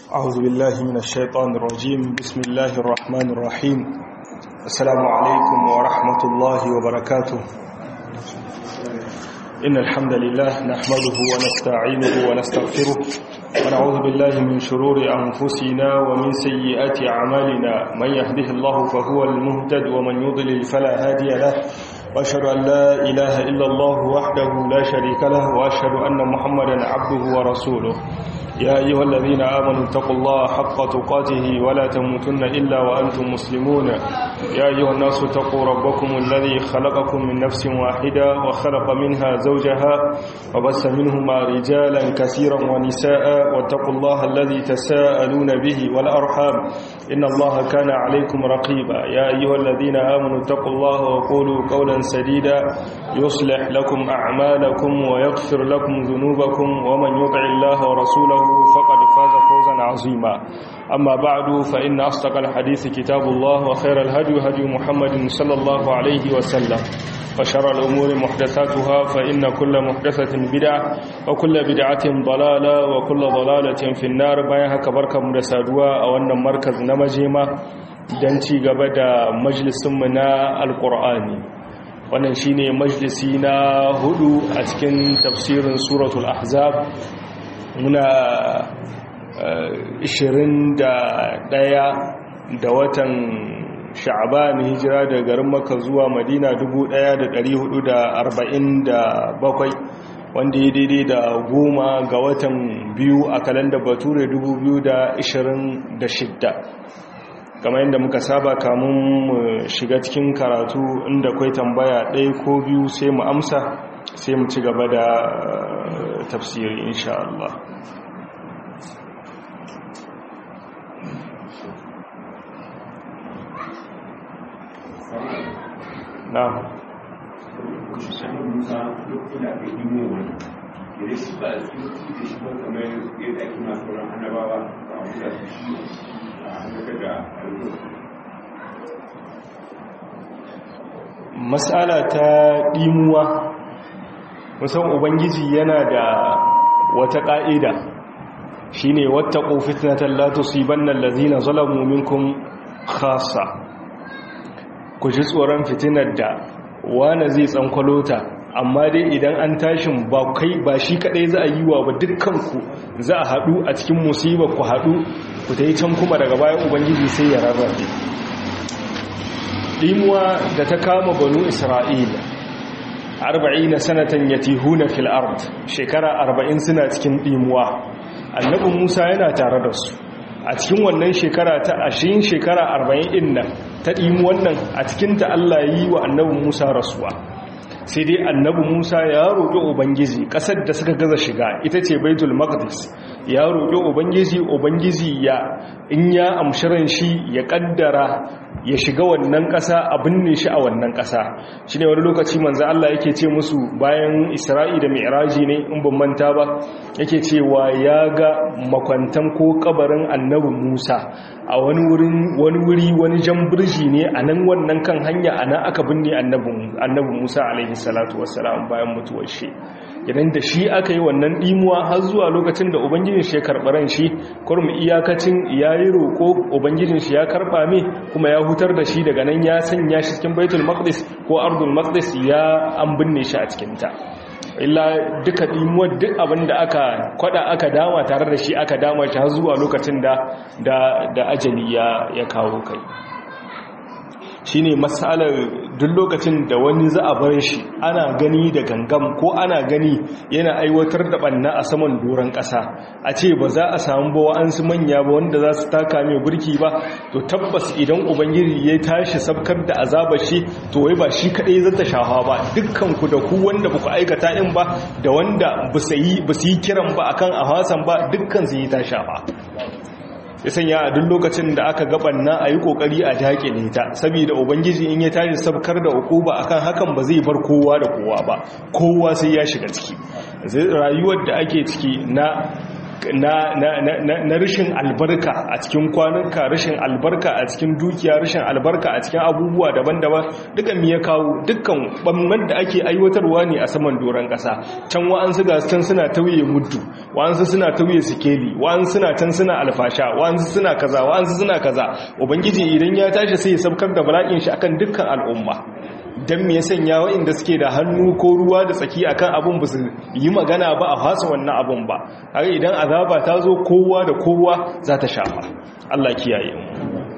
أعوذ بالله من الشيطان الرجيم بسم الله الرحمن الرحيم السلام عليكم ورحمة الله وبركاته إن الحمد لله نحمده ونستعينه ونستغفره ونعوذ بالله من شرور أنفسنا ومن سيئات أعمالنا من يهده الله فهو المهتد ومن يضلل فلا هادي له وأشهد أن لا إله إلا الله وحده لا شريك له وأشهد أن محمدا عبده ورسوله يا أيها الذين آمنوا اتقوا الله حق تقاته ولا تموتن إلا وأنتم مسلمون يا أيها الناس اتقوا ربكم الذي خلقكم من نفس واحدة وخلق منها زوجها وبس منهما رجالا كثيرا ونساء واتقوا الله الذي تساءلون به والأرحام إن الله كان عليكم رقيبا يا أيها الذين آمنوا اتقوا الله وقولوا قولا سديدا يصلح لكم أعمالكم ويغفر لكم ذنوبكم ومن يطع الله ورسوله فقد فاز فوزا عظيما أما بعد فإن أصدق الحديث كتاب الله وخير الهدي هدي محمد صلى الله عليه وسلم وشر الأمور محدثاتها فإن كل محدثة بدعة وكل بدعة ضلالة وكل ضلالة في النار بايها كبركة مدسادوا أو أن مركز نمجيمة دنتي قبدا مجلس منا القرآني wannan shine majalisi na hudu a cikin tafsirin suratul ahzab muna 21 da watan sha'ban hijira da garin maka zuwa madina 1447 wanda ya daidai da goma ga watan biyu a kalanda bature 2026 kamar yadda muka saba kamun mu shiga cikin karatu inda kwai tambaya ɗaya ko biyu sai mu amsa sai mu ci gaba da tafsiri insha Allah na matsala ta ɗimuwa musan ubangiji yana da wata ƙa'ida shi ne wata ƙofitnatan latusi bannan lazina zalamu minkum khasa ku ji tsoron fitinar da wane zai tsankwalota amma dai idan an tashin ba kai ba shi kadai za a yi wa ba dukkanku za a haɗu a cikin musibar ku haɗu ku ta yi can kuma daga bayan ubangiji sai ya rarrabe ɗimuwa da ta kama banu isra'ila arba'ina sanatan yatihuna fil ard shekara arba'in suna cikin ɗimuwa annabi musa yana tare da su a cikin wannan shekara ta ashirin shekara arba'in ɗin nan ta ɗimu wannan a cikinta allah yi wa annabi musa rasuwa sai dai annabi musa ya roƙi ubangiji ƙasar da suka gaza shiga ita ce baitul maqdis ya roƙi ubangiji ubangiji ya in ya amshiran shi ya ƙaddara ya shiga wannan ƙasa a binne shi a wannan ƙasa shi ne wani lokaci manzo Allah yake ce musu bayan isra'i da mi'raji ne in ban manta ba yake cewa ya ga makwantan ko kabarin annabi musa a wani wurin wani wuri wani jan birji ne a nan wannan kan hanya a nan aka binne annabi musa alaihi salatu wassalam bayan mutuwar shi idan da shi aka yi wannan dimuwa har zuwa lokacin da ubangijin shi ya karɓi ran shi kurmi iyakacin ya yi roƙo ubangijin shi ya karɓa mai kuma ya hutar da shi daga nan ya sanya shi cikin baitul maqdis ko ardul maqdis ya an binne shi a cikinta illa duka dimuwar duk abin da aka kwada aka dama tare da shi aka dama shi har zuwa lokacin da da ajali ya ya kawo kai shine matsalar duk lokacin da wani za a bar shi ana gani da gangam ko ana gani yana aiwatar da banna a saman doron ƙasa a ce ba za a samu ba wa'ansu manya ba wanda za su taka mai burki ba to tabbas idan ubangiji ya tashi sabkar da azabar shi to wai ba shi kaɗai zata shafa ba dukkan ku da ku wanda ba ku aikata in ba da wanda ba su yi kiran ba akan a hasan ba dukkan su yi ta shafa ya sanya a duk lokacin da aka gabanna a yi kokari a dakile ta saboda ubangiji in ya tashi sabkar da ukuba akan hakan ba zai bar kowa da kowa ba kowa sai ya shiga ciki rayuwar da ake ciki na na, na, na, na rashin albarka a cikin kwanuka rashin albarka a cikin dukiya rashin albarka a cikin abubuwa daban-daban duka mi ya kawo dukkan ɓamman da ake aiwatarwa ne a saman doron ƙasa can wa'ansu ga can suna tauye muddu wa'ansu suna tauye sikeli wa'ansu suna can suna alfasha wa'ansu suna kaza wa'ansu suna kaza ubangiji idan ya tashi sai ya sabkar da bala'in shi akan dukkan al'umma don me ya sanya wa'inda suke da hannu ko ruwa da tsaki akan abin ba su yi magana ba a fasa wannan abin ba haka idan azaba ta zo kowa da kowa za ta shafa Allah kiyaye mu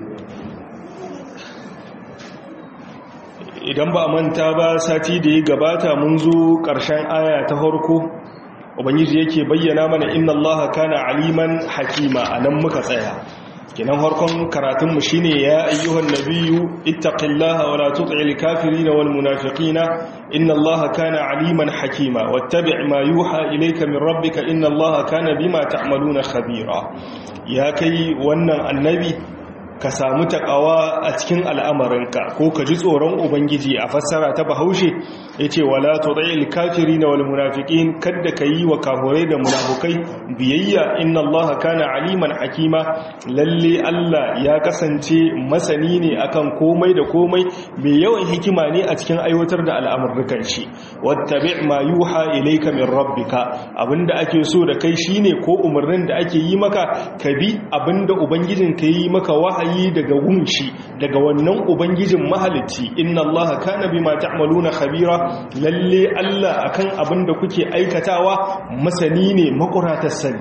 idan ba manta ba sati da ya gabata mun zo ƙarshen aya ta harko ubangiji yake bayyana mana inna allaha kana aliman hakima anan muka tsaya kenan harkon karatunmu shine ya ayyuhan nabiyyu ittaqillaha wa la tuti'il kafirin wal munafiqina inna allaha kana aliman hakima wattabi' ma yuha ilayka min rabbika inna allaha kana bima ta'maluna khabira ya kai wannan annabi ka samu takawa a cikin al'amarinka ko ka ji tsoron ubangiji a fassara ta bahaushe ya ce wala tuɗa'il kafiri na wal munafiƙin kadda ka yi wa kahurai da munafukai biyayya inna allaha kana aliman hakima lalle allah ya kasance masani ne akan komai da komai mai yawan hikima ne a cikin aiwatar da al'amurrukan shi wattabi ma yuha ilayka min rabbika abinda ake so da kai shine ko umarnin da ake yi maka ka bi abinda ubangijin ka yi maka wahayi yi daga wunshi daga wannan ubangijin mahalicci inna allaha kana bima ta'maluna khabira lalle Allah akan abin da kuke aikatawa masani ne makuratar sani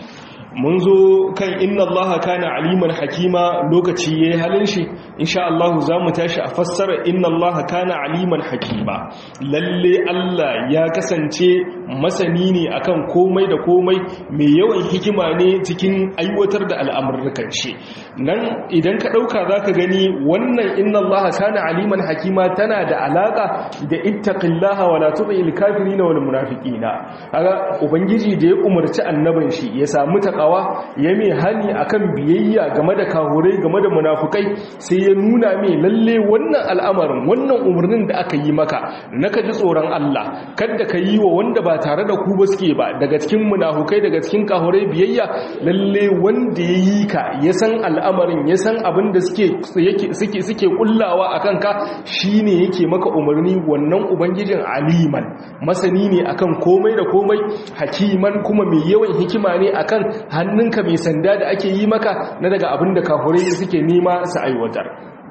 mun zo kan inna allaha kana aliman hakima lokaci yayi halin shi insha Allah za mu tashi a fassara inna allaha kana aliman hakima lalle Allah ya kasance masani ne akan komai da komai mai yawan hikima ne cikin aiwatar da al'amurrukan shi nan idan ka ɗauka za ka gani wannan inna allaha kana aliman hakima tana da alaƙa da ittaqillaha wala tu'il kafirina wal munafiqina kaga ubangiji da ya umarci annaban shi ya samu takawa ya mai hani akan biyayya game da kahurai game da munafukai sai ya nuna mai lalle wannan al'amarin wannan umarnin da aka yi maka na ka ji tsoron Allah kada ka yi wa wanda ba tare da ku ba suke ba daga cikin munafukai daga cikin kahurai biyayya lalle wanda ya yi ka ya san al'amarin ya san abin da suke suke suke kullawa akan ka shine yake maka umarni wannan ubangijin aliman masani ne akan komai da komai hakiman kuma mai yawan hikima ne akan hannunka mai sanda da ake yi maka na daga abin da kafurai suke nema su aiwatar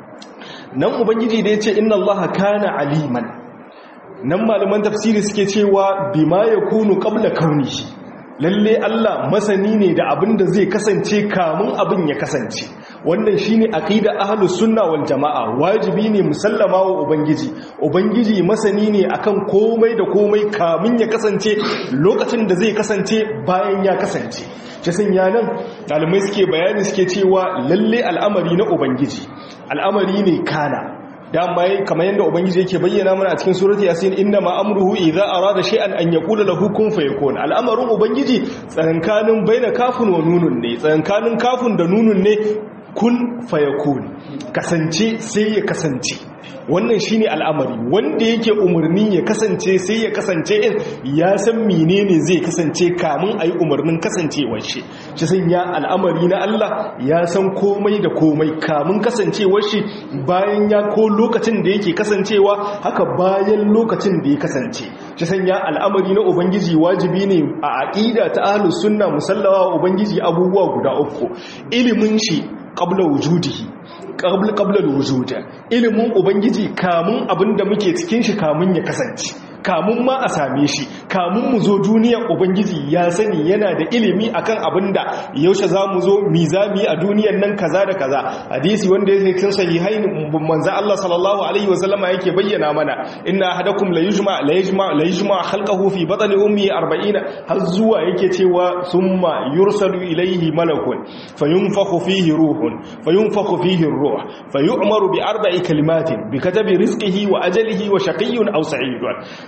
nan ubangiji da ya ce inna allaha kana aliman nan malaman tafsiri suke cewa bima ya kunu qabla kaunihi lalle Allah masani ne da abin da zai kasance kamun abin ya kasance wannan shine aqida ahlus sunna wal jamaa wajibi ne musallama wa ubangiji ubangiji masani ne akan komai da komai kamun ya kasance lokacin da zai kasance bayan ya kasance cikin yanan ɗalibai suke bayani suke cewa lalle al'amari na ubangiji al'amari ne kana dama kamar yadda ubangiji yake bayyana mana a cikin surati yasin inna ma amruhu idza arada shay'an an yaqula lahu kun fayakun al'amarin ubangiji tsakankanin baina kafun wa nunun ne tsakankanin kafun da nunun ne kun fayakun kasance sai ya kasance wannan shine al'amari wanda yake umarni ya kasance sai ya kasance in ya san menene zai kasance kamun ayi umarnin kasancewar shi shi sanya al'amari na Allah ya san komai da komai kamun kasancewar shi bayan ya ko lokacin da yake kasancewa haka bayan lokacin da ya kasance shi sanya al'amari na ubangiji wajibi ne a aqida ta ahlus sunna musallawa ubangiji abubuwa guda uku ilimin shi qabla wujudihi qabla qabla alwujud ilimin ubangiji kamun abinda muke cikin shi kamun ya kasance kamun ma a same shi kamun mu zo duniyar ubangiji ya sani yana da ilimi akan abinda yaushe za mu zo mizami a duniyar nan kaza da kaza hadisi wanda yake cikin sahihain manzo Allah sallallahu alaihi wasallama yake bayyana mana inna ahadakum la yujma la yujma la yujma khalqahu fi batni ummi 40 har zuwa yake cewa summa yursalu ilayhi malakun fayunfakhu fihi ruhun fayunfakhu fihi ar-ruh fayu'maru bi arba'i kalimatin bi katabi rizqihi wa ajalihi wa shaqiyyun aw sa'idun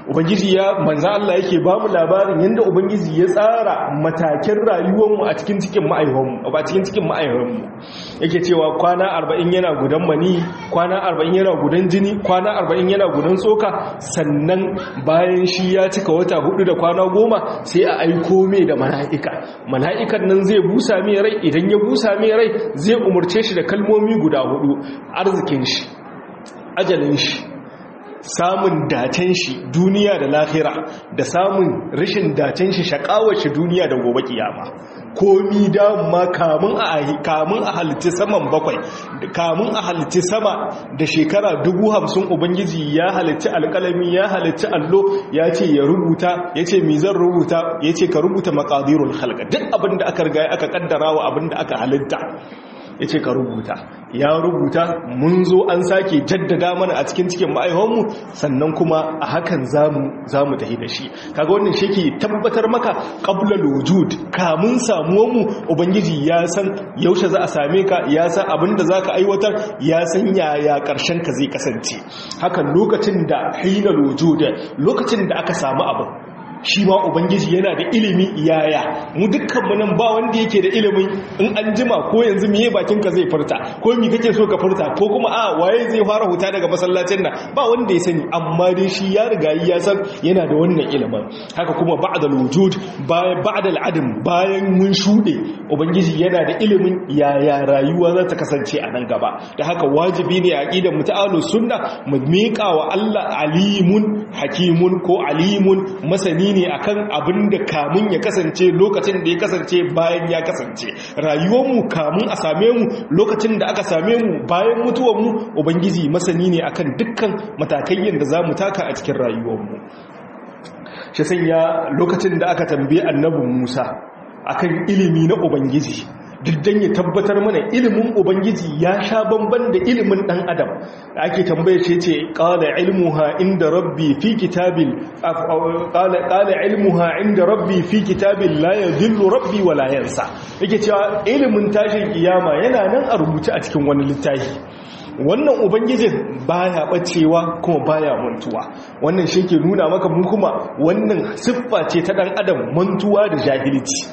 ubangiji ya manzo Allah yake ba mu labarin yanda ubangiji ya tsara matakin rayuwar mu a cikin cikin ma'aihon mu ba cikin cikin ma'aihon mu yake cewa kwana 40 yana gudan mani kwana 40 yana gudan jini kwana 40 yana gudan tsoka sannan bayan shi ya cika wata hudu da kwana goma sai a aiko mai da mala'ika mala'ikan nan zai busa mai rai idan ya busa mai rai zai umarce shi da kalmomi guda hudu arzikin shi ajalin shi samun dacen shi duniya da lahira da samun rashin dacen shi shakawar shi duniya da gobe kiyama komi dama kamun a kamun a halitta saman bakwai kamun a halitta sama da shekara dubu hamsin ubangiji ya halitta alkalami ya halitta allo ya ce ya rubuta ya ce mi zan rubuta ya ce ka rubuta makadirul halka duk abinda aka riga aka kaddara wa abinda aka halitta ya ce ka rubuta ya rubuta mun zo an sake jaddada mana a cikin cikin ma'aihonmu sannan kuma a hakan za mu tafi da shi kaga wannan shi ke tabbatar maka ƙabla lojud kamun samuwanmu ubangiji ya san yaushe za a same ka ya san abin da za ka aiwatar ya san yaya ƙarshen ka zai kasance hakan lokacin da hina lojud lokacin da aka samu abin shi ma ubangiji yana da ilimi yaya mu dukkanmu nan ba wanda yake da ilimin in an jima ko yanzu miye bakinka zai furta ko mi kake so ka furta ko kuma a waye zai fara huta daga masallacin nan ba wanda ya sani amma dai shi ya riga ya san yana da wannan ilimin haka kuma ba'da wujud bayan ba'da al'adam bayan mun shude ubangiji yana da ilimin yaya rayuwa za ta kasance a nan gaba da haka wajibi ne a aqidar muta'alu sunna mu miƙa wa Allah alimun hakimun ko alimun masani ne akan abin da kamun ya kasance lokacin da ya kasance bayan ya kasance rayuwarmu kamun a same mu lokacin da aka same mu bayan mutuwarmu ubangiji masani ne akan dukkan matakai yadda za mu taka a cikin rayuwarmu shi sanya lokacin da aka tambaye annabin musa akan ilimi na ubangiji diddan ya tabbatar mana ilimin ubangiji ya sha bamban da ilimin dan adam da ake tambaye ce ce qala ilmuha inda rabbi fi kitabil qala qala ilmuha inda rabbi fi kitabil la yadhillu rabbi wa la yansa yake cewa ilimin tashin kiyama yana nan a rubuce a cikin wani littafi wannan ubangijin baya bacewa kuma baya mantuwa wannan shi ke nuna maka mu kuma wannan siffa ce ta dan adam mantuwa da jahilci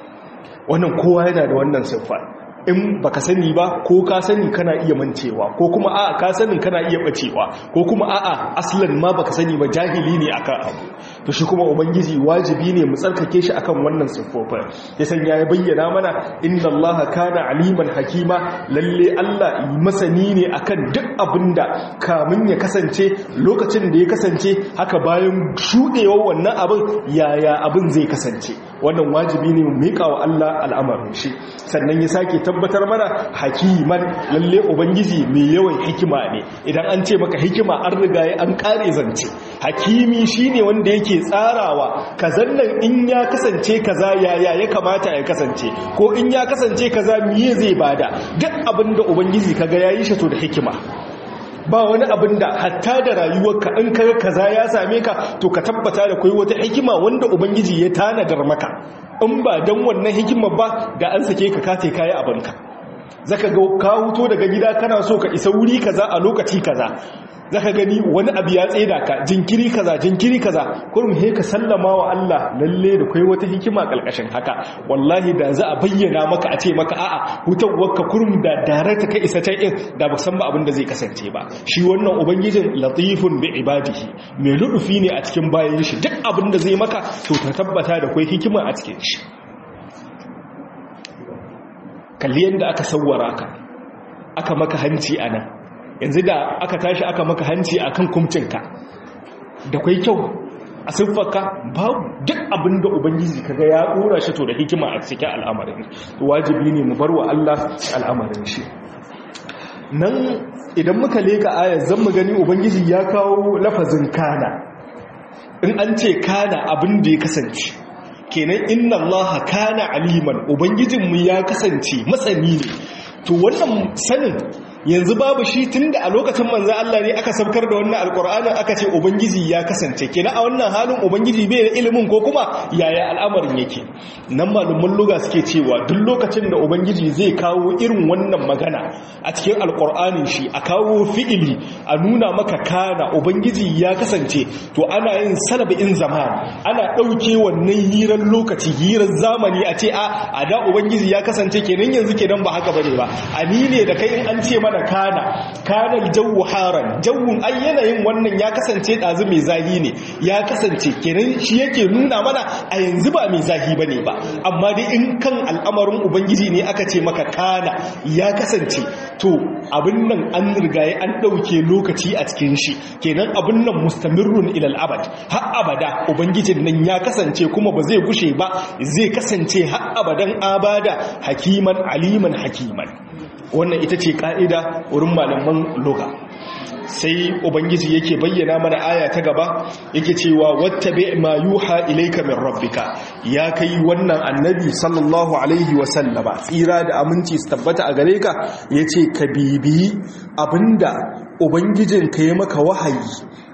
wannan kowa yana da wannan siffa in baka sani ba ko ka sani kana iya mancewa ko kuma a'a ka sanin kana iya bacewa ko kuma a'a aslan ma baka sani ba jahili ne akan abu to shi kuma ubangiji wajibi ne mu tsarkake shi akan wannan siffofin ya sanya ya bayyana mana inna allaha kana aliman hakima lalle Allah masani ne akan duk abinda kamun ya kasance lokacin da ya kasance haka bayan shudewar wannan abin yaya abin zai kasance wannan wajibi ne mu mika wa Allah al'amarin shi sannan ya sake tabbatar mana hakiman lalle ubangiji mai yawan hikima ne idan an ce maka hikima an riga an kare zance hakimi shine wanda yake tsarawa kazan nan in ya kasance kaza yaya ya kamata ya kasance ko in ya kasance kaza miye zai bada duk abinda ubangiji kaga yayi shi to da hikima ba wani abin da hatta da rayuwarka in kaga kaza ya same ka to ka tabbata da kai wata hikima wanda ubangiji ya tanadar maka in ba dan wannan hikima ba da an sake ka kate kai abinka zaka ga ka huto daga gida kana so ka isa wuri kaza a lokaci kaza zaka gani wani abu ya tseda ka jinkiri kaza jinkiri kaza kurum he ka sallama wa Allah lalle da kai wata hikima kalkashin haka wallahi da za a bayyana maka a ce maka a'a hutawwarka kurum da darata ka isa ta in da ba san ba abin da zai kasance ba shi wannan ubangijin latifun bi ibadihi mai ludufi ne a cikin bayan shi duk abin da zai maka to ka tabbata da kai hikima a cikin shi kalli yadda aka sawwara ka aka maka hanci anan yanzu da aka tashi aka maka hanci a kan kumcinka da kwai kyau a siffarka babu duk abin da ubangiji kaga ya ɗora shi to da hikima a cikin al'amarin wajibi ne mu bar wa Allah al'amarin shi nan idan muka leka ayar zan mu gani ubangiji ya kawo lafazin kana in an ce kana abin da ya kasance kenan inna allaha kana aliman ubangijinmu ya kasance masani ne to wannan sanin yanzu babu shi tunda a lokacin manzo Allah ne aka sabkar da wannan alqur'anin aka ce ubangiji ya kasance kenan a wannan halin ubangiji bai da ilimin ko kuma yaya al'amarin yake nan malaman luga suke cewa duk lokacin da ubangiji zai kawo irin wannan magana a cikin alqur'anin shi a kawo fi'ili a nuna maka kana ubangiji ya kasance to ana yin salabin zaman ana dauke wannan hirar lokaci hirar zamani a ce a a da ubangiji ya kasance kenan yanzu kenan ba haka bane ba ani ne da kai in an ce mana kana kana jawu haran jawun ai yanayin wannan ya kasance dazu mai zahi ne ya kasance kenan shi yake nuna mana a yanzu ba mai zahi bane ba amma dai in kan al'amarin ubangiji ne aka ce maka kana ya kasance to abin nan an rigaye an dauke lokaci a cikin shi kenan abin nan mustamirrun ilal abad har abada ubangijin nan ya kasance kuma ba zai gushe ba zai kasance har abadan abada hakiman aliman hakiman wannan ita ce ka'ida wurin malaman loga sai ubangiji yake bayyana mana aya ta gaba yake cewa wattabi ma yuha ilayka min rabbika ya kai wannan annabi sallallahu alaihi wa sallama tsira da aminci su tabbata a gare ka yace ka bibiyi abinda ubangijin ka yi maka wahayi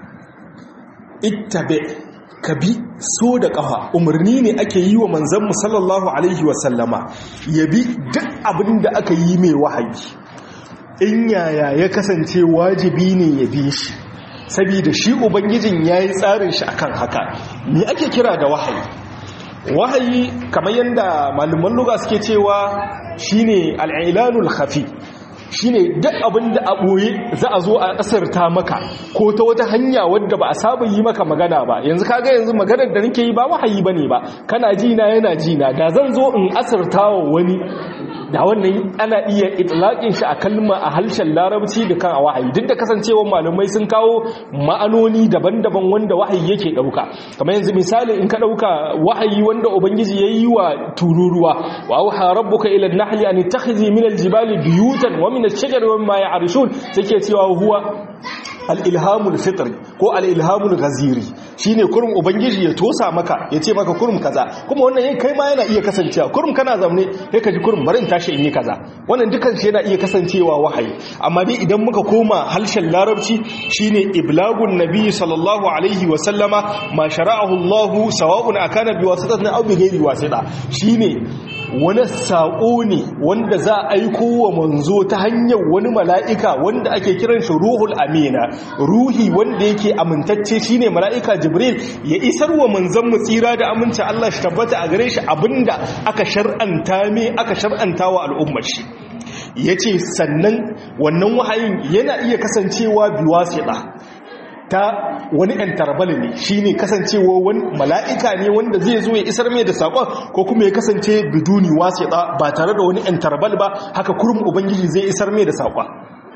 ittabi ka bi so da ƙafa umarni ne ake yi wa manzanmu sallallahu alaihi wasallama ya bi duk abin da aka yi mai wahayi in yaya ya kasance wajibi ne ya bi shi saboda shi ubangijin ya yi tsarin shi akan haka me ake kira da wahayi wahayi kamar yadda malaman luga suke cewa shine al'ilanul khafi shine duk abin da a ɓoye za a zo a ƙasarta maka ko ta wata hanya wadda ba a saba yi maka magana ba yanzu kaga yanzu maganar da nake yi ba wahayi bane ba kana jina yana jina da zan zo in asarta wa wani da wannan ana iya itlaqin shi a kalma a harshen larabci da kan wahayi duk da kasancewar malamai sun kawo ma'anoni daban-daban wanda wahayi yake dauka kamar yanzu misali in ka dauka wahayi wanda ubangiji yayi wa tururuwa wa auha rabbuka ila an-nahli an tattakhidhi min al-jibali buyutan wa min ash-shajari wa mimma ya'rishun take cewa huwa al'ilhamul fitri ko al'ilhamul gaziri shi ne kurum ubangiji ya tosa maka ya ce maka kurum kaza kuma wannan yin kai ma yana iya kasancewa kurum kana zamne ya kaji kurum barin tashi in yi kaza wannan dukan shi yana iya kasancewa wahayi amma dai idan muka koma harshen larabci shine iblagun nabi sallallahu alaihi wa sallama ma shara'ahu Allah sawa'un akana bi wasitatin aw bi ghairi wasita shine wani saƙo ne wanda za a aiko wa manzo ta hanyar wani mala'ika wanda ake kiran shi ruhul amina ruhi wanda yake amintacce shine mala'ika jibril ya isar wa manzon mu tsira da aminci Allah shi tabbata a gare shi abinda aka shar'anta me aka shar'anta wa al'ummar shi yace sannan wannan wahayin yana iya kasancewa biwasita ta wani ‘yan tarbali ne shi ne kasancewa wani mala'ika ne wanda zai zo ya isar mai da saƙon ko kuma ya kasance biduni wasu ba tare da wani ‘yan tarbali ba haka kurum ubangiji zai isar mai da saƙon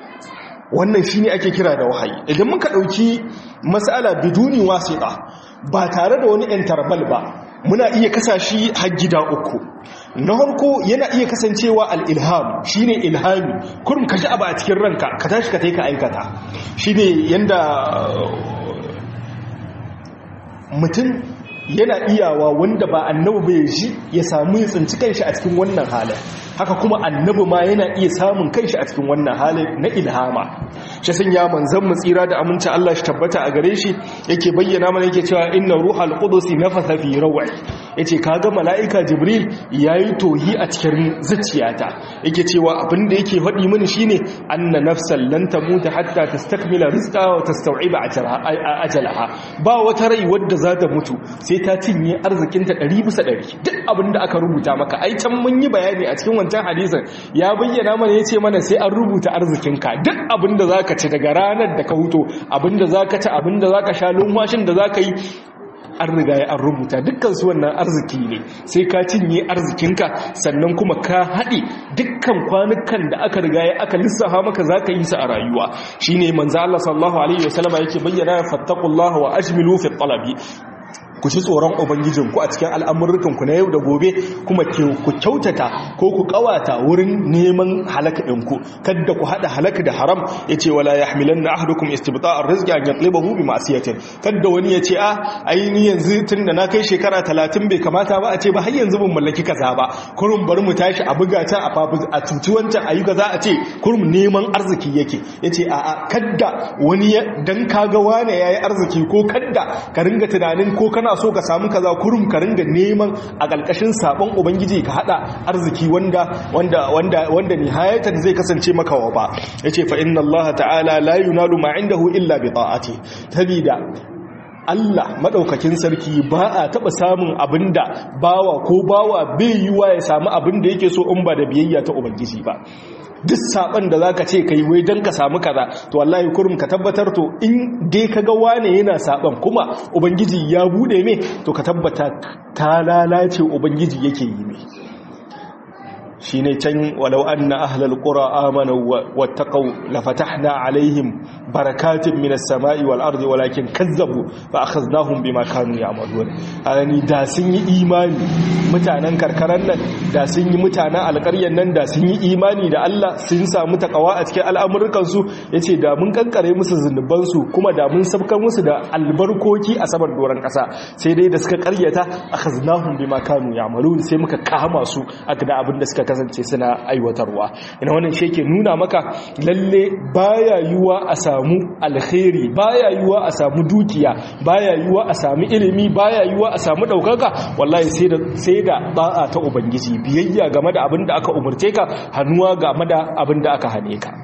wannan shi ne ake kira da wahayi idan muka ɗauki matsala biduni wasu ba tare da wani ‘yan tarbali ba muna iya kasashi har gida uku na harko yana iya kasancewa al'ilham shi ne ilhami kurum ka ji abu a cikin ranka ka tashi ka taika aikata shi ne yadda mutum yana iyawa wanda ba annabi bai ji ya samu ya tsinci kanshi a cikin wannan halin haka kuma annabi ma yana iya samun kanshi a cikin wannan halin na ilhama shi sun ya manzan mu tsira da aminci Allah shi tabbata a gare shi yake bayyana mana yake cewa inna ruhal qudus nafatha fi rawai yace kaga malaika jibril yayi tohi a cikin zuciyata yake cewa abin da yake faɗi mini shine anna nafsan lan tamuta hatta tastakmila rizqa wa tastau'iba ajalaha ba wata rai wadda za ta mutu sai ta cinye arzikinta 100 bisa 100 duk abin da aka rubuta maka ai can mun yi bayani a cikin wancan hadisin ya bayyana mana yace mana sai an rubuta arzikinka duk abin da zaka ci daga ranar da ka huto abin da zaka ci abin da zaka sha lumwashin da zaka yi an riga ya an rubuta dukkan su wannan arziki ne sai ka cinye arzikinka sannan kuma ka haɗe dukkan kwanukan da aka riga ya aka lissafa maka za ka yi su a rayuwa shi ne manzo Allah sallallahu alaihi wasallama yake bayyana fattaqullaha wa ajmilu fi talabi ku ci tsoron ubangijinku a cikin al'amurrukan ku na yau da gobe kuma ku kyautata ko ku kawata wurin neman halaka ɗinku kada ku hada halaka da haram yace wala yahmilanna ahadukum istibta'ar rizqi an yatlibahu bi ma'siyatin kada wani yace a ai ni yanzu tunda na kai shekara 30 bai kamata ba a ce ba har yanzu ban mallaki kaza ba kurum bari mu tashi a buga ta a fafu a cuci wancan ayi kaza a ce kurum neman arziki yake yace a a kada wani dan kaga wane yayi arziki ko kada ka ringa tunanin ko kana so ka samu kaza kurum ka ringa neman a kalkashin sabon ubangiji ka hada arziki wanda wanda wanda wanda nihayatan zai kasance maka wa ba yace fa inna allaha ta'ala la yunalu ma indahu illa bi ta'ati tabida Allah maɗaukakin sarki ba a taɓa samun abin da bawa ko bawa bai yiwa ya samu abin da yake so in ba da biyayya ta Ubangiji ba. Duk saɓon da za ka ce ka yi wai don ka samu kaza, to wallahi kurum ka tabbatar to in dai ka ga wane yana saɓon kuma Ubangiji ya buɗe mai to ka tabbata ta lalace Ubangiji yake yi mai. shi ne can walau an na ahalar ƙura amana wattaƙau lafatahna alaihim barakatun minas sama'i wal ardi walakin kazzabu ba a kaznahun bi makanu ya amaduwar alani da sun yi imani mutanen karkarar nan da sun yi mutanen alƙaryar nan da sun yi imani da Allah sun samu takawa a cikin al'amurkansu ya ce da mun kankare musu zunubansu kuma da mun sabkar musu da albarkoki a saman doron ƙasa sai dai da suka karyata a kaznahun bi makanu ya amaduwar sai muka kama su a da abin da suka kasance suna aiwatarwa ina wannan shi ke nuna maka lalle baya yiwa a samu alkhairi baya yiwa a samu dukiya baya yiwa a samu ilimi baya yiwa a samu daukaka wallahi sai da sai da da'a ta ubangiji biyayya game da abin da aka umurce ka hannuwa game da abin da aka hane ka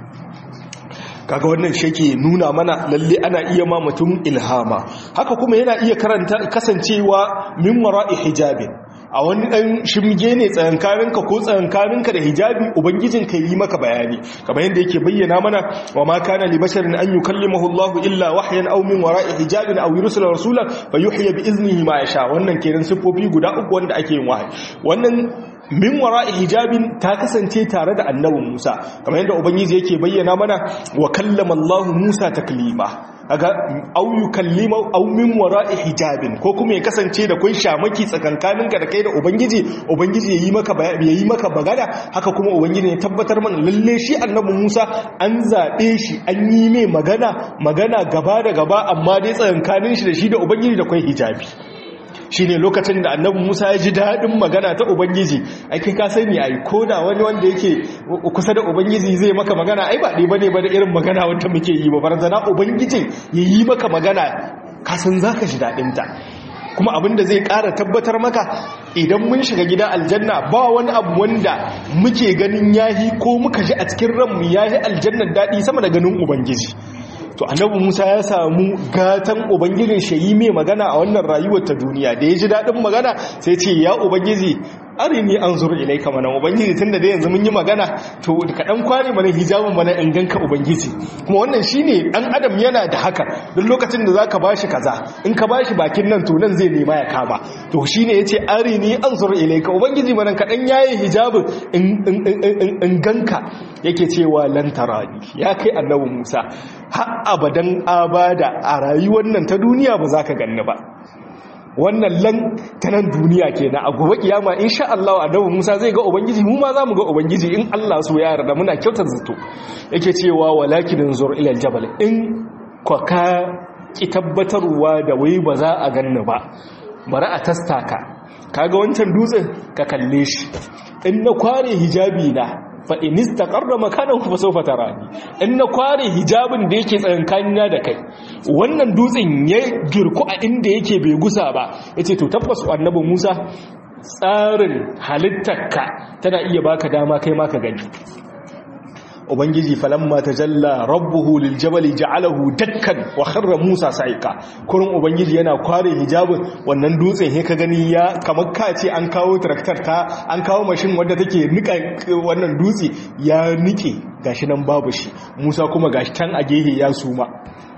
kaga wannan shake nuna mana lalle ana iya ma mutum ilhama haka kuma yana iya karanta kasancewa min wara'i hijabin a wani ɗan shimge ne tsayankaninka ko tsayankaninka da hijabi ubangijinka yi maka bayani kamar yadda yake bayyana mana wa ma kana li basharin an yukallimahu Allah illa wahyan aw min wara'i hijabin aw yursila rasulan fa yuhya bi iznihi ma yasha wannan kenan sifofi guda uku wanda ake yin wahayi wannan min wara'i hijabin ta kasance tare da annabin Musa kamar yadda ubangiji yake bayyana mana wa kallama Allah Musa taklima kaga au yukallima au min wara'i hijabin ko kuma ya kasance da kun shamaki tsakankaninka da kai da ubangiji ubangiji yayi maka yayi maka bagada haka kuma ubangiji ya tabbatar mana lalle shi annabi Musa an zabe shi an yi mai magana magana gaba da gaba amma dai tsakankanin shi da shi da ubangiji da kai hijabi shi ne lokacin da annabi musa ya ji daɗin magana ta ubangiji aikin ka sani ai ko da wani wanda yake kusa da ubangiji zai maka magana ai ba ɗaya ba ne ba da irin magana wanda muke yi ba barazana ubangijin ya yi maka magana kasan za ka ji daɗinta kuma abin da zai ƙara tabbatar maka idan mun shiga gida aljanna ba wani abu wanda muke ganin yahi ko muka ji a cikin ranmu yahi aljannar daɗi sama da ganin ubangiji to annabi Musa ya samu gatan ubangijin shayi mai magana a wannan rayuwar ta duniya da ya ji daɗin magana sai ce ya ubangiji arini an zuru ilaika mana ubangiji tunda da yanzu mun yi magana to ka dan kware mana hijabin mana in ganka ubangiji kuma wannan shine dan adam yana da haka duk lokacin da zaka bashi kaza in ka bashi bakin nan to nan zai nema ya kama to shine yace arini an zuru ilaika ubangiji mana ka dan yaye hijabin in in ganka yake cewa lan tarani ya kai annabi Musa har abadan abada a rayuwar nan ta duniya ba za ka ganni ba wannan lan ta nan duniya kenan a gobe kiyama insha Allah annabi Musa zai ga ubangiji mu ma zamu ga ubangiji in Allah so ya yarda muna kyautar zato yake cewa walakin zur ila aljabal in ka ka ki tabbatarwa da wai ba za a ganni ba bari a tastaka kaga wancan dutsen ka kalle shi in na kware hijabi na fa in istaqarra makanahu fa sawfa tarani in na kware hijabin da yake tsakankanina da kai wannan dutsen ya girku a inda yake bai gusa ba yace to tabbas annabi Musa tsarin halittarka tana iya baka dama kai ma ka gani ubangiji falamma tajalla rabbuhu liljabali ja'alahu dakkan wa kharra musa sa'ika kurin ubangiji yana kware hijabin wannan dutsen he ka gani ya kamar ka ce an kawo traktor ta an kawo mashin wanda take nika wannan dutse ya nike gashi nan babu shi musa kuma gashi tan a gehe ya suma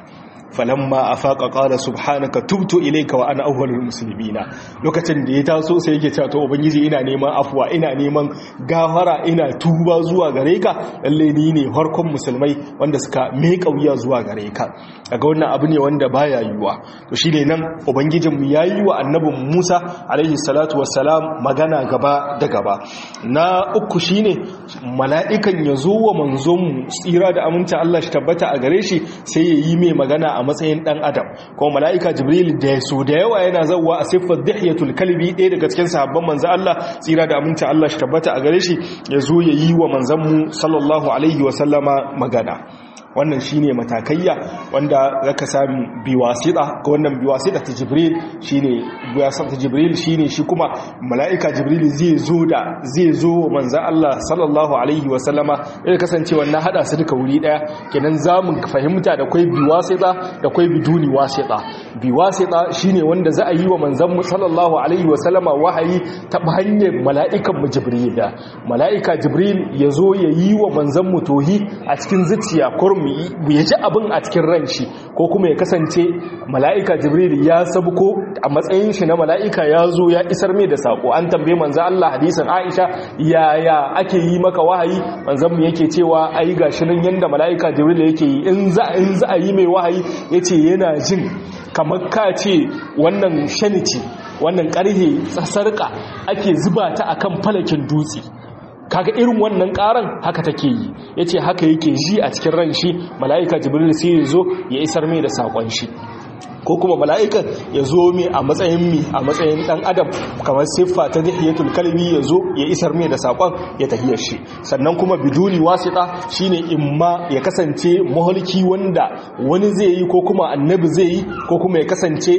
falamma afaqa qala subhanaka tubtu ilayka wa ana awwalul muslimina lokacin da ya taso sai yake cewa to ubangiji ina neman afwa ina neman gafara ina tuba zuwa gare ka lalle ni ne farkon musulmai wanda suka meka wuya zuwa gare ka daga wannan abu ne wanda baya yiwuwa to shine nan ubangijin mu yayi wa annabin Musa alaihi salatu wassalam magana gaba da gaba na uku shine mala'ikan yazo wa manzon mu tsira da aminta Allah shi tabbata a gare shi sai ya yi mai magana a matsayin dan adam ko mala'ika jibril da so da yawa yana zawwa a siffar dihiyatul kalbi ɗaya daga cikin sahabban manzo Allah tsira da aminta Allah shi tabbata a gare shi ya zo ya yi wa manzon mu sallallahu alaihi wa sallama magana wannan shine matakayya wanda zaka sami biwasita ga wannan biwasita ta jibril shine biwasita ta jibril shine shi kuma mala'ika jibril zai zo da zai zo manzo Allah sallallahu alaihi wa sallama ya kasance wannan hada su duka wuri daya kenan zamu fahimta da kai biwasita da kai biduni wasita biwasita shine wanda za a yi wa manzon mu sallallahu alaihi wa sallama wahayi ta hanyar mala'ikan mu jibril da mala'ika jibril yazo ya yi wa manzon mu tohi a cikin zuciya kurum ya ji abin a cikin ran shi ko kuma ya kasance mala'ika jibril ya sabuko a matsayin shi na mala'ika ya zo ya isar mai da sako an tambaye manzo Allah hadisin Aisha yaya ake yi maka wahayi manzon mu yake cewa ai gashi nan yanda mala'ika jibril yake yi in za in za a yi mai wahayi yace yana jin kamar ka ce wannan shaniti wannan karhe sarka ake zuba ta akan falakin dutse kaga irin wannan karan haka take yi yace haka yake ji a cikin ran shi mala'ika jibril sai ya zo ya isar mai da sakon shi ko kuma mala'ikan ya zo mai a matsayin mi a matsayin dan adam kamar siffa ta dihiyatul kalbi ya zo ya isar mai da sakon ya tahiyar shi sannan kuma biduni wasita shine imma ya kasance mahalki wanda wani zai yi ko kuma annabi zai yi ko kuma ya kasance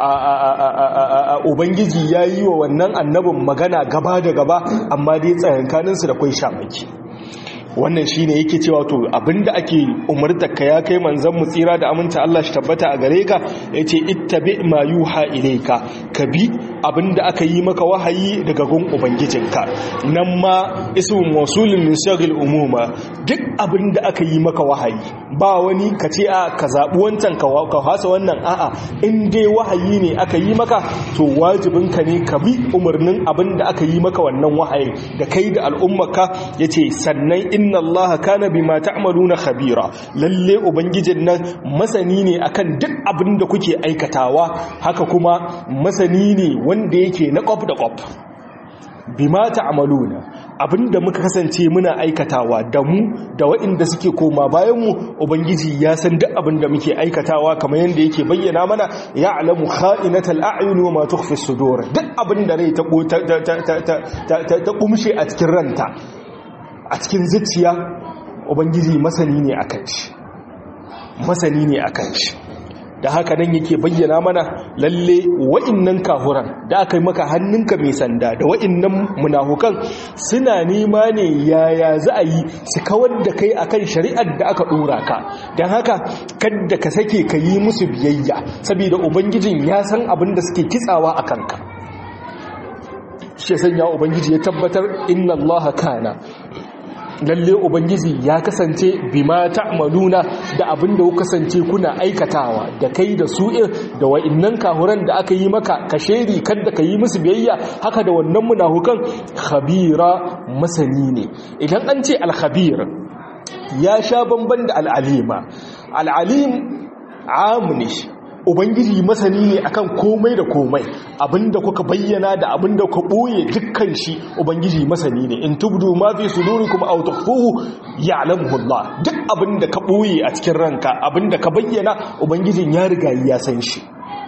ubangiji ya yi wa wannan annabin magana gaba da gaba amma dai tsayankaninsu da kwai shamaki wannan shine yake cewa to abinda ake umartar ka ya kai manzon mu tsira da aminta Allah shi tabbata a gare ka yace ittabi ma yuha ilayka ka bi abinda aka yi maka wahayi daga gun ubangijinka nan ma ismun mawsulun min shagil umuma duk abinda aka yi maka wahayi ba wani ka ce a ka zabi wancan ka ka hasa wannan a'a in dai wahayi ne aka yi maka to wajibinka ne ka bi umarnin abinda aka yi maka wannan wahayi da kai da al'ummarka yace sannan inna allaha kana bima ta'maluna khabira lalle ubangijin nan masani ne akan duk abin da kuke aikatawa haka kuma masani ne wanda yake na kwaf da kwaf bima ta'maluna abinda muka kasance muna aikatawa da mu da waɗanda suke koma bayan mu ubangiji ya san duk abinda muke aikatawa kamar yanda yake bayyana mana ya'lamu kha'inatal a'yun wa ma tukhfi sudur duk abinda rai ta ta kumshe a cikin ranta a cikin zuciya ubangiji masani ne akan shi masani ne akan shi da haka nan yake bayyana mana lalle wa'innan kahuran da aka yi maka hannunka mai sanda da wa'innan munafukan suna nema ne yaya za a yi su kawar da kai akan shari'ar da aka dora ka don haka kadda ka sake ka yi musu biyayya saboda ubangijin ya san abin da suke kitsawa a kanka shi sanya ubangiji ya tabbatar inna allaha kana lalle ubangiji ya kasance bima ta'maluna da abinda ku kasance kuna aikatawa da kai da su da wa'innan kahuran da aka yi maka ka sheri kada ka yi musu biyayya haka da wannan munafukan khabira masani ne idan an ce al-khabir ya sha bamban da al-alima al-alim amuni ubangiji masani ne akan komai da komai abinda kuka bayyana da abinda kuka boye dukkan shi ubangiji masani ne in tubdu ma fi sudurikum aw tukhfuhu ya'lamuhu Allah duk abinda ka boye a cikin ranka abinda ka bayyana ubangijin ya riga ya san shi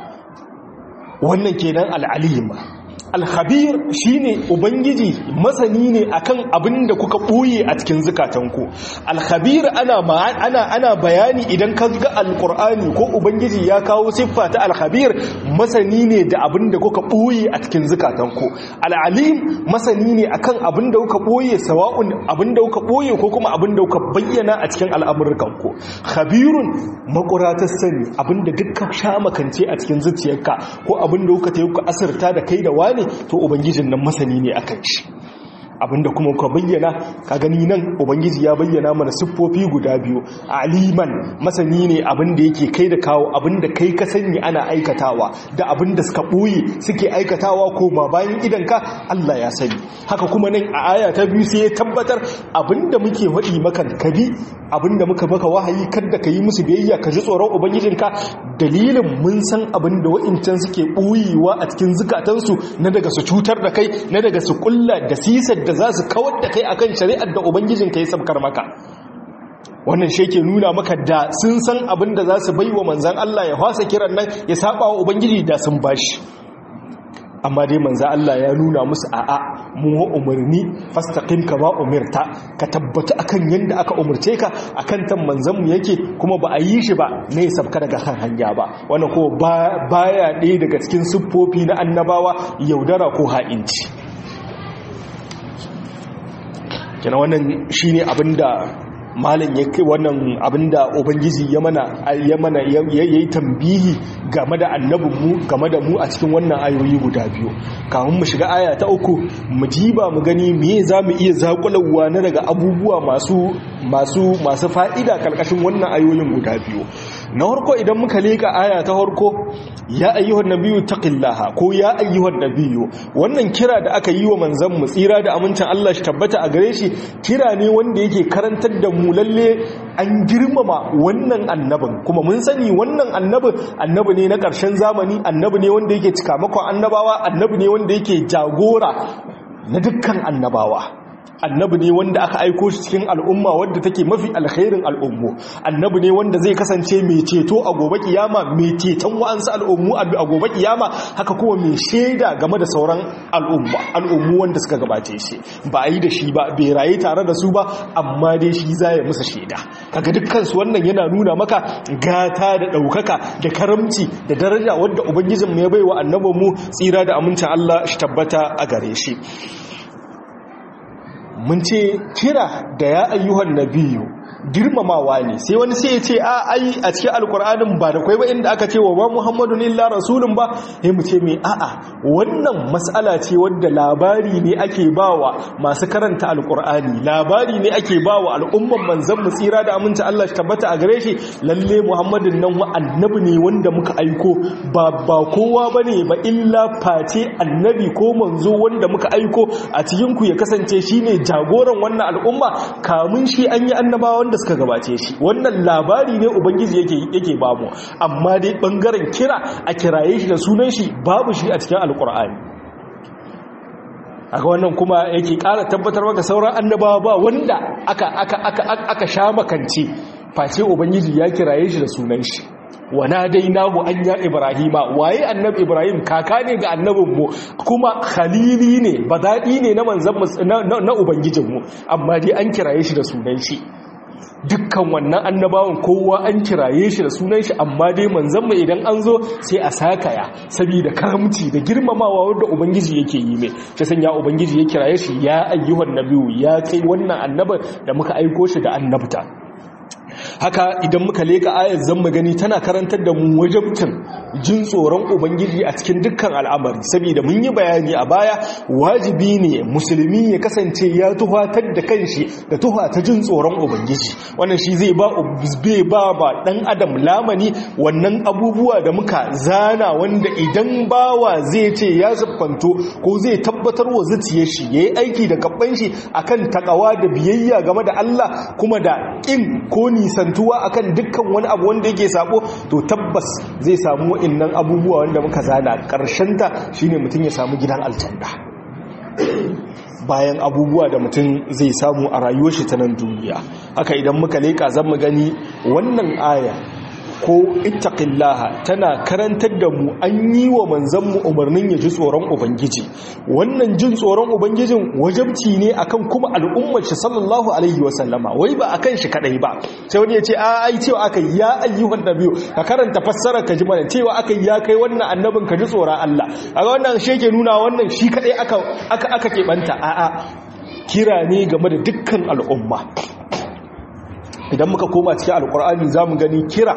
wannan kenan al-alima alhabir shine ubangiji masani ne akan abin da kuka ɓoye a cikin zukatanku alhabir ana ana ana bayani idan ka ga alqur'ani ko ubangiji ya kawo siffa ta alhabir masani ne da abin da kuka ɓoye a cikin zukatanku alalim masani ne akan abin da kuka ɓoye sawa'un abin da kuka ɓoye ko kuma abin da kuka bayyana a cikin al'amurkanku khabirun makuratar sani abin da dukkan sha makance a cikin zuciyarka ko abin da kuka tayi ku asirta da kai da wani to ubangijin nan masani ne akan shi abinda kuma ka bayyana ka gani nan ubangiji ya bayyana mana siffofi guda biyu aliman masani ne abinda yake kai da kawo abinda kai ka sani ana aikatawa da abinda suka ɓoye suke aikatawa ko ma bayan idanka Allah ya sani haka kuma nan a aya ta biyu sai ya tabbatar abinda muke waɗi maka kabi abinda muka baka wahayi kada ka yi musu biyayya ka ji tsoron ubangijinka dalilin mun san abinda wa'incan suke ɓoyewa a cikin zukatansu na daga su cutar da kai na daga su kulla da sisar da za su kawar da kai akan shari'ar da ubangijinka ya sabkar maka wannan shi ke nuna maka da sun san abin da za su bai wa manzan Allah ya fasa kiran nan ya saba wa ubangiji da sun bashi amma dai manzan Allah ya nuna musu a'a mu umarni fastaqim kama umirta ka tabbata akan yanda aka umurce ka akan tan manzan mu yake kuma ba a yi shi ba ne ya sabka daga kan hanya ba wannan ko baya ɗaya daga cikin siffofi na annabawa yaudara ko ha'inci kina wannan shine abinda malam ya kai wannan abinda ubangiji ya mana ya mana yayi tambihi game da annabin mu game da mu a cikin wannan ayoyi guda biyu kafin mu shiga aya ta uku mu jiba mu gani me zamu iya zakulawa na daga abubuwa masu masu masu fa'ida karkashin wannan ayoyin guda biyu na harko idan muka leka aya ta harko ya ayyuhan nabiyyu taqillaha ko ya ayyuhan nabiyyu wannan kira da aka yi wa manzon mu tsira da amincin Allah shi tabbata a gare shi kira ne wanda yake karantar da mu lalle an girmama wannan annabin kuma mun sani wannan annabin annabi ne na ƙarshen zamani annabi ne wanda yake cika makon annabawa annabi ne wanda yake jagora na dukkan annabawa annabi ne wanda aka aiko shi cikin al'umma wadda take mafi alkhairin al'ummu annabi ne wanda zai kasance mai ceto a gobe kiyama mai ceton wa'ansu al'ummu a gobe kiyama haka kuma mai shaida game da sauran al'umma al'ummu wanda suka gabace shi ba a yi da shi ba bai rayu tare da su ba amma dai shi za ya musa shaida kaga dukkan su wannan yana nuna maka gata da ɗaukaka da karamci da daraja wadda ubangijinmu ya bai wa annabinmu tsira da amincin Allah shi tabbata a gare shi mun ce kira da ya ayyuhan nabiyu girmamawa ne sai wani sai ya ce a ai a cikin alkur'anin ba da kwai ba inda aka ce wa ba muhammadun illa rasulun ba sai mu ce mai a'a wannan mas'ala ce wadda labari ne ake bawa masu karanta alkur'ani labari ne ake bawa al'umman manzon mu tsira da aminci Allah shi tabbata a gare shi lalle muhammadun nan wa annabi ne wanda muka aiko ba ba kowa bane ba illa face annabi ko manzo wanda muka aiko a cikin ku ya kasance shine jagoran wannan al'umma kamun shi an yi annabawa wanda suka gabace shi wannan labari ne ubangiji yake yake bamu amma dai bangaren kira a kiraye shi da sunan shi babu shi a cikin alkur'ani aka wannan kuma yake ƙara tabbatar maka sauran annabawa ba wanda aka aka aka aka sha makance face ubangiji ya kiraye shi da sunan shi wana dai nahu an ya ibrahima waye annabi ibrahim kaka ne ga annabinmu kuma khalili ne badadi ne na manzan na ubangijinmu amma dai an kiraye shi da sunan shi dukkan wannan annabawan kowa an kiraye shi da sunan shi amma dai manzanmu idan an zo sai a sakaya saboda karamci da girmamawa wanda ubangiji yake yi mai ta sanya ubangiji ya kiraye shi ya ayyuhan nabiyu ya kai wannan annabar da muka aiko shi da annabta haka idan muka leka ayar zan gani tana karantar da mu wajabcin jin tsoron ubangiji a cikin dukkan al'amari saboda mun yi bayani a baya wajibi ne musulmi ya kasance ya tuhatar da kanshi da tuha ta jin tsoron ubangiji wannan shi zai ba bai ba ba dan adam lamani wannan abubuwa da muka zana wanda idan bawa zai ce ya siffanto ko zai tabbatar wa zuciyar shi yayi aiki da gaban shi akan takawa da biyayya game da Allah kuma da kin ko nisantuwa akan dukkan wani abu wanda yake sabo to tabbas zai samu wa'annan abubuwa wanda muka zana ta shine mutum ya samu gidan aljanna bayan abubuwa da mutum zai samu a rayuwar shi ta nan duniya haka idan muka leka zan mu gani wannan aya ko ittaqillaha tana karantar da mu an yi wa manzanmu umarnin ya ji tsoron ubangiji wannan jin tsoron ubangijin wajabci ne akan kuma al'ummar shi sallallahu alaihi wasallama wai ba akan shi kadai ba sai wani ya ce a ai cewa aka ya ayyuhan nabiyu ka karanta fassara ka ji mana cewa aka ya kai wannan annabin ka ji tsoron Allah kaga wannan shi yake nuna wannan shi kadai aka aka aka keɓanta a'a kira ne game da dukkan al'umma idan muka koma cikin alkur'ani za mu gani kira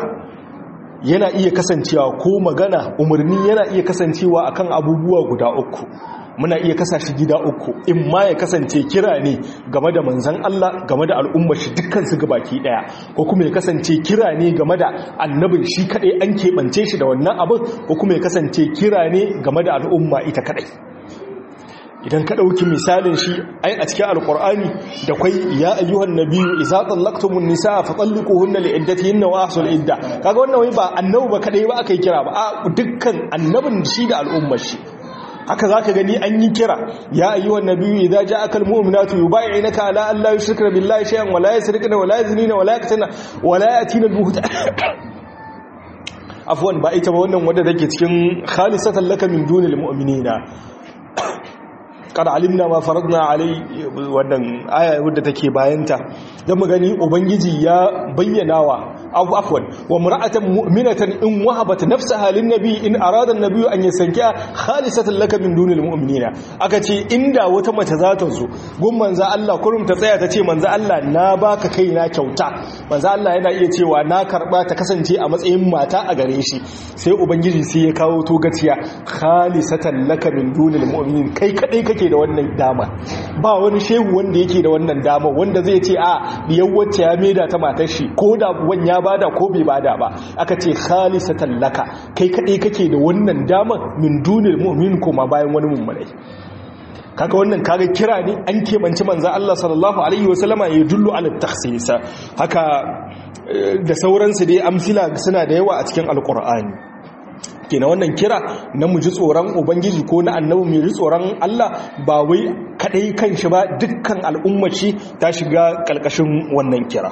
yana iya kasancewa ko magana umarni yana iya kasancewa akan abubuwa guda uku muna iya kasa shi gida uku in ma ya kasance kira ne game da manzan Allah game da al'ummar shi dukkan su gabaki daya ko kuma ya kasance kira ne game da annabin shi kadai an keɓance shi da wannan abin ko kuma ya kasance kira ne game da al'umma ita kadai idan ka ɗauki misalin shi ai a cikin alkur'ani da kwai ya ayyuhan nabiyyu idza tallaqtumun nisaa fa talliquhunna li iddatihinna wa ahsul idda kaga wannan wai ba annabi ba kadai ba aka yi kira ba a dukkan annabin shi da al'ummar shi haka zaka gani an yi kira ya ayyuhan nabiyyu idza ja'aka almu'minatu yubay'inaka ala an la yushrikna billahi shay'an wa la yusrikna wa la yaznina wa la yaqtana wa la yatina al-buhtan afwan ba ita ba wannan wanda take cikin khalisatan laka min dunil mu'minina kada alimna ma faradna alai wannan aya wadda take bayanta dan mu gani ubangiji ya bayyanawa abu afwan wa mar'atan mu'minatan in wahabat nafsaha lin nabi in arada an-nabi an yasankiha khalisatan laka min dunil mu'minina aka ce inda wata mace za ta zo gun manzo Allah kurum ta tsaya ta ce manzo Allah na baka kaina kyauta manzo Allah yana iya cewa na karba ta kasance a matsayin mata a gare shi sai ubangiji sai ya kawo to gaciya khalisatan laka min dunil mu'minin kai kadai kake da wannan dama ba wani shehu wanda yake da wannan dama wanda zai ce a diyar wacce ya maida ta matar shi ko da wan ya bada ko bai bada ba aka ce khalisatan laka kai kadai kake da wannan dama min dunil mu'min kuma bayan wani mummunai kaga wannan kaga kira ne an keɓanci manzo Allah sallallahu alaihi wasallama ya dullu ala takhsis haka da sauransu dai amsila suna da yawa a cikin alqur'ani kenan wannan kira na mu ji tsoron ubangiji ko na annabi mu ji tsoron Allah ba wai kadai kanshi ba dukkan al'ummaci ta shiga kalkashin wannan kira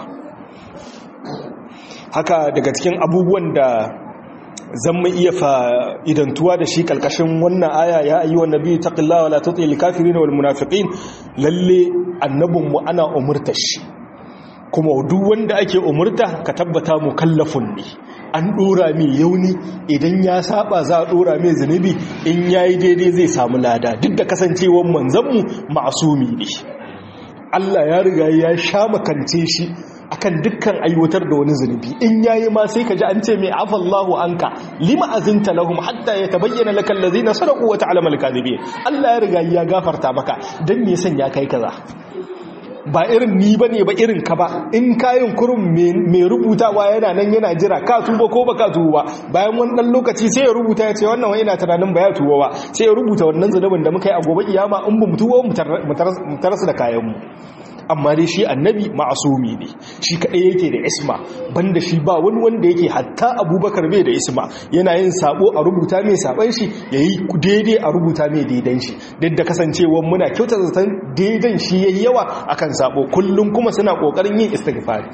haka daga cikin abubuwan da zan mu iya fa'idantuwa da shi kalkashin wannan aya ya ayi wa nabi taqillawa la tutil kafirin wal munafiqin lalle annabinmu ana umurta shi kuma duk wanda ake umurta ka tabbata mukallafun ne an dora mai yauni idan ya saba za a dora mai zunubi in yayi daidai zai samu lada duk da kasancewar manzanmu ma'asumi ne Allah ya riga ya sha makance shi akan dukkan aiwatar da wani zunubi in yayi ma sai ka ji an ce mai afallahu anka lima azinta lahum hatta yatabayyana lakal ladina sadaqu wa ta'lamu al-kadhibin Allah ya riga ya gafarta maka dan me yasan ya kai kaza ba irin ni bane ba irin ka ba in kayan kurum mai rubutawa yana nan yana jira ka tuba ko ba ka tuba bayan wani dan lokaci sai ya rubuta ya ce wannan wani yana tunanin ba ya tuba ba sai ya rubuta wannan zunubin da muka yi a gobe kiyama in ba mu tuba mu tarasu da kayan mu amma dai shi annabi ma'asumi ne shi kaɗai yake da isma banda shi ba wani wanda yake hatta abubakar bai da isma yana yin sabo a rubuta mai saban shi ya yi daidai a rubuta mai daidan shi duk da kasancewar muna kyauta zaton daidan shi ya yi yawa akan sabo kullum kuma suna ƙoƙarin yin istighfari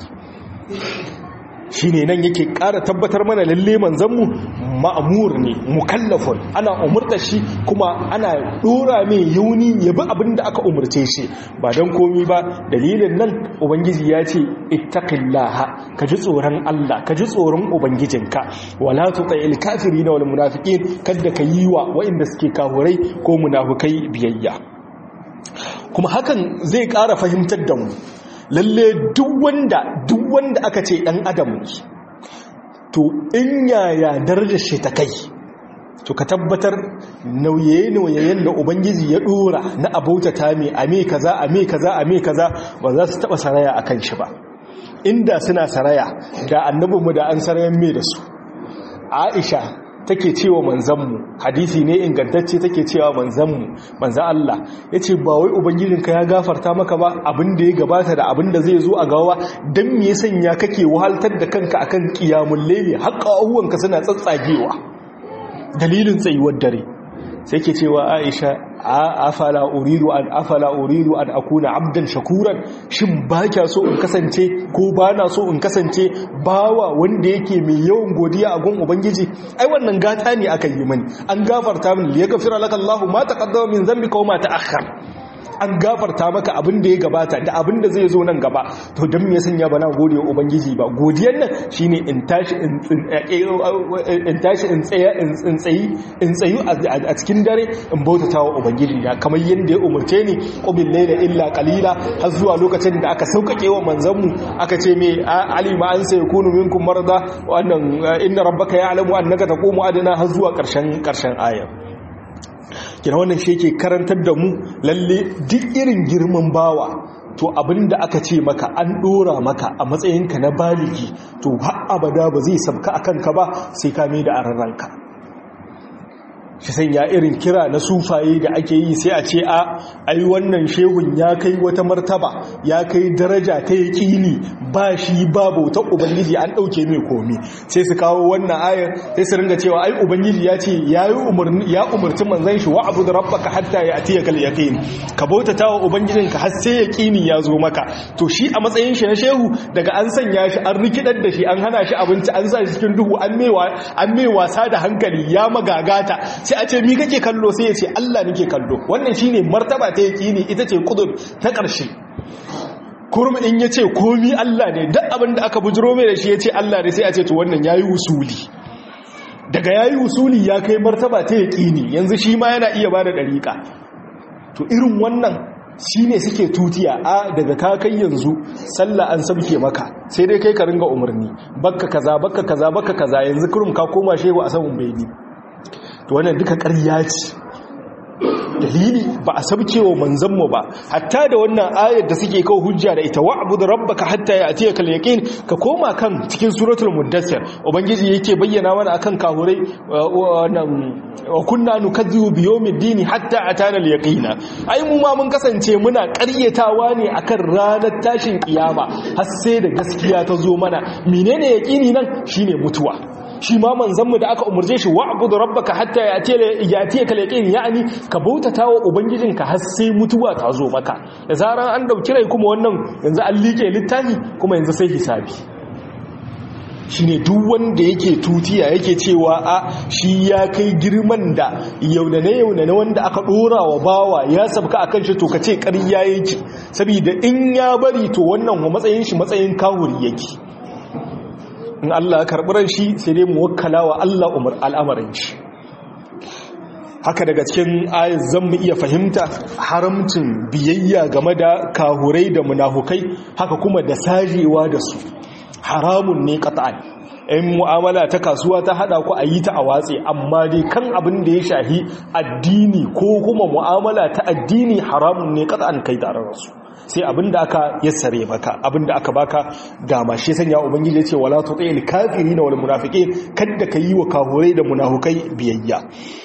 shi ne nan yake ƙara tabbatar mana lalle manzanmu ma'amur ne mukallafun ana umurta shi kuma ana ɗora mai yauni ya bi abin da aka umurce shi ba don komi ba dalilin nan ubangiji ya ce ittaqillaha ka ji tsoron Allah ka ji tsoron ubangijinka wala tutail kafirin wal munafiqin kada ka yi wa waɗanda suke kafurai ko munafukai biyayya kuma hakan zai ƙara fahimtar da mu lalle duk wanda duk wanda aka ce ɗan adam ne to in yaya darajar shi ta kai to ka tabbatar nauye-nauyen da ubangiji ya dora na abauta ta mai ame kaza ame kaza ame kaza ba za su taba saraya a kan shi ba inda suna saraya da annabinmu da an sarayen mai da su aisha take cewa manzanmu hadisi ne ingantacce take cewa manzanmu manzan Allah ya ce ba wai ubangijinka ya gafarta maka ba abin da ya gabata da abin da zai zo a gawa don me sanya kake wahaltar da kanka akan kiyamun laili haƙa abubuwanka suna tsatsagewa dalilin tsayuwar dare sai ke cewa aisha afala uridu an afala uridu an akuna abdan shakuran shin ba kya so in kasance ko ba na so in kasance bawa wanda yake mai yawan godiya a gun ubangiji ai wannan gata ne aka yi mani an gafarta min li yaghfira laka Allahu ma taqaddama min dhanbika wa ma ta'akhkhar an gafarta maka abin da ya gabata da abin da zai zo nan gaba to don me sanya ba na gode wa ubangiji ba godiyar nan shine in tashi in tashi in tsaya in tsayi in tsayu a cikin dare in bautata wa ubangiji na kamar yadda ya umurce ni qumil layla illa qalila har zuwa lokacin da aka saukake wa manzanmu aka ce me alima an sai kunu minkum marda wannan inna rabbaka ya'lamu annaka taqumu adna har zuwa karshen karshen ayar kina wannan shi yake karantar da mu lalle duk irin girman bawa to abin da aka ce maka an dora maka a matsayinka na baligi to har abada ba zai sabka a kanka ba sai ka mai da ararranka shi sanya irin kira na sufaye da ake yi sai a ce a ai wannan shehun ya kai wata martaba ya kai daraja ta yaƙini ba shi ba bautar ubangiji an ɗauke mai komi sai su kawo wannan ayar sai su ringa cewa ai ubangiji ya ce ya umarci manzan shi wa abu da rabbaka hatta ya atiya kal yaqin ka bautata wa ubangijinka har sai yaƙini ya zo maka to shi a matsayin shi na shehu daga an sanya shi an rikidar da shi an hana shi abinci an sa shi cikin duhu an mai wasa da hankali ya magagata sai a ce mi kake kallo sai ya ce Allah nake kallo wannan shine martaba ta yaqini ita ce kudur ta ƙarshe kurum in yace komi Allah ne duk abin da aka bujiro mai da shi yace Allah ne sai a ce to wannan yayi usuli daga yayi usuli ya kai martaba ta yaqini yanzu shi ma yana iya bada dariƙa to irin wannan shi ne suke tutiya a daga kakai yanzu sallah an sabke maka sai dai kai ka ringa umarni bakka kaza bakka kaza bakka kaza yanzu kurum ka koma shehu a saman bai to wannan duka ƙarya ce dalili ba a sabke wa manzanmu ba hatta da wannan ayar da suke kawo hujja da ita wa'budu rabbaka hatta ya'tiyaka al-yaqin ka koma kan cikin suratul muddathir ubangiji yake bayyana mana akan kahurai wannan wa kunna nukazzibu bi yawmiddin hatta atana al-yaqina ai mu ma mun kasance muna ƙaryatawa ne akan ranar tashin kiyama har sai da gaskiya ta zo mana menene yaqini nan shine mutuwa shi ma manzanmu da aka umarce shi wa'budu rabbaka hatta yatiya kal yaqin yani ka bautata wa ubangijinka har sai mutuwa ta zo maka da zaran an dauki rai kuma wannan yanzu an like littafi kuma yanzu sai hisabi shine duk wanda yake tutiya yake cewa a shi ya kai girman da yaunane yaunane wanda aka dora wa bawa ya sabka akan shi to kace ƙarya yake saboda in ya bari to wannan matsayin shi matsayin kawuri yake in Allah karɓi ran shi sai dai mu wakkala wa Allah umar al'amarin shi haka daga cikin ayat zan mu iya fahimta haramcin biyayya game da kahurai da munafukai haka kuma da sajewa da su haramun ne qat'an in mu'amala ta kasuwa ta hada ku a yi ta a watse amma dai kan abin da ya shahi addini ko kuma mu'amala ta addini haramun ne qat'an kai tare da su sai abinda aka yassare maka abinda aka baka dama shi sanya ubangiji yace wala tuti'il kafirin wal munafiqin kada ka yi wa kahurai da munafukai biyayya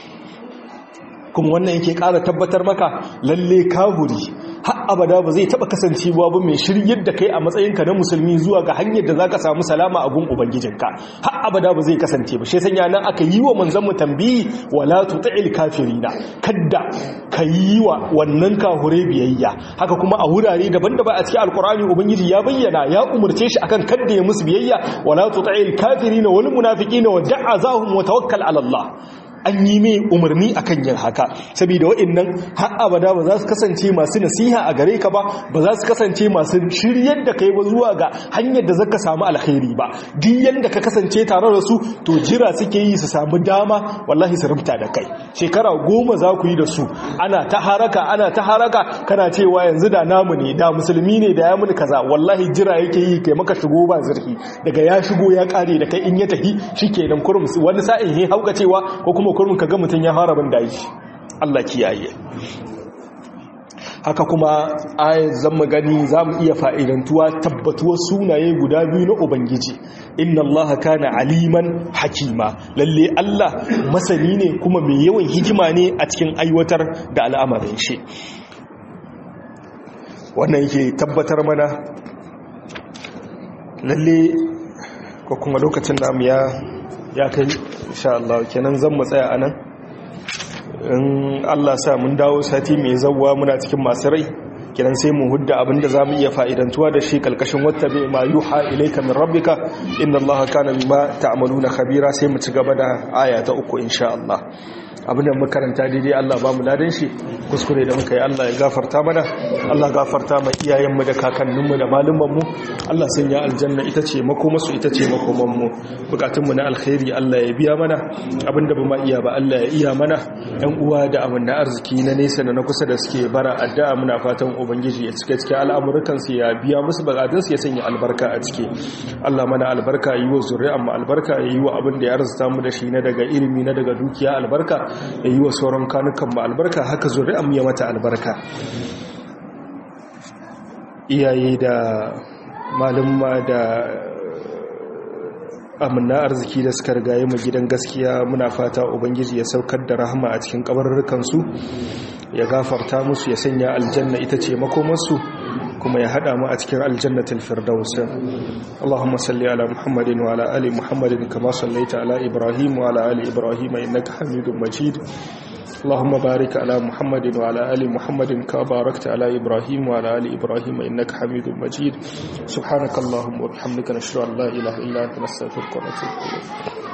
kuma wannan yake ƙara tabbatar maka lalle kahuri har abada ba zai taba kasancewa ba mai shiryar da kai a matsayinka na musulmi zuwa ga hanyar da zaka samu salama a gun ubangijinka har abada ba zai kasance ba shi sanya nan aka yi wa manzon mu tambayi wala tuti'il kafirina kadda ka yi wa wannan kahure biyayya haka kuma a wurare daban-daban a cikin alkur'ani ubangiji ya bayyana ya umurce shi akan kadda ya musu biyayya wala tuti'il kafirina wal munafiqina wa da'azahum wa tawakkal ala Allah an yi mai umarni akan yin haka saboda waɗannan har abada ba za su kasance masu nasiha a gare ka ba ba za su kasance masu shiryar da kai ba zuwa ga hanyar da zaka samu alkhairi ba duk yanda ka kasance tare da su to jira suke yi su samu dama wallahi su rubuta da kai shekara goma za ku yi da su ana ta haraka ana ta haraka kana cewa yanzu da namu ne da musulmi ne da ya muni kaza wallahi jira yake yi kai maka shigo ba zurfi daga ya shigo ya kare da kai in ya tafi shikenan kurum wani sa'in he hauka cewa ko kuma kurmin ka ga mutum ya fara bin daji Allah kiyaye haka kuma ayat zan mu gani za mu iya fa'idantuwa tabbatuwar sunaye guda biyu na ubangiji inna Allah kana aliman hakima lalle Allah masani ne kuma mai yawan hikima ne a cikin aiwatar da al'amarin shi wannan yake tabbatar mana lalle ko kuma lokacin namu ya ya kai insha Allah kenan zan mu tsaya anan in Allah sa mun dawo sati mai zawwa muna cikin masu rai kenan sai mu hudda abinda zamu iya fa'idantuwa da shi kalkashin wattabi ma yuha ilayka min rabbika inna Allaha kana bima ta'maluna khabira sai mu ci gaba da aya ta uku insha Allah abinda makaranta daidai Allah ba mu ladan shi kuskure da muka yi Allah ya gafarta mana Allah gafarta mai iyayenmu da kakanninmu da malumanmu Allah sanya aljanna ita ce makomasu ita ce makomanmu bukatunmu na alkhairi Allah ya biya mana abinda ba ma iya ba Allah ya iya mana yan uwa da amanna arziki na nesa da na kusa da suke bara addu'a muna fatan ubangiji ya cika cikin al'amuran su ya biya musu bukatun su ya sanya albarka a ciki Allah mana albarka yi wa zuri'an mu albarka yi wa abin da ya arzuta mu da shi na daga ilimi na daga dukiya albarka ya yi wa sauran kanukan mu albarka haka zuri'an mu ya mata albarka iyaye da malumma da amina arziki da suka rigaye mu gidan gaskiya muna fata ubangiji ya saukar da rahama a cikin kabarurrukansu ya gafarta musu ya sanya aljanna ita ce makomarsu kuma ya hada mu a cikin aljannatul firdaus Allahumma salli ala Muhammadin wa ala ali Muhammadin kama sallaita ala Ibrahim wa ala ali Ibrahim innaka Hamidum Majid اللهم بارك على محمد وعلى آل محمد كما باركت على إبراهيم وعلى آل إبراهيم إنك حميد مجيد سبحانك اللهم وبحمدك نشهد أن لا إله إلا أنت نستغفرك ونتوب إليك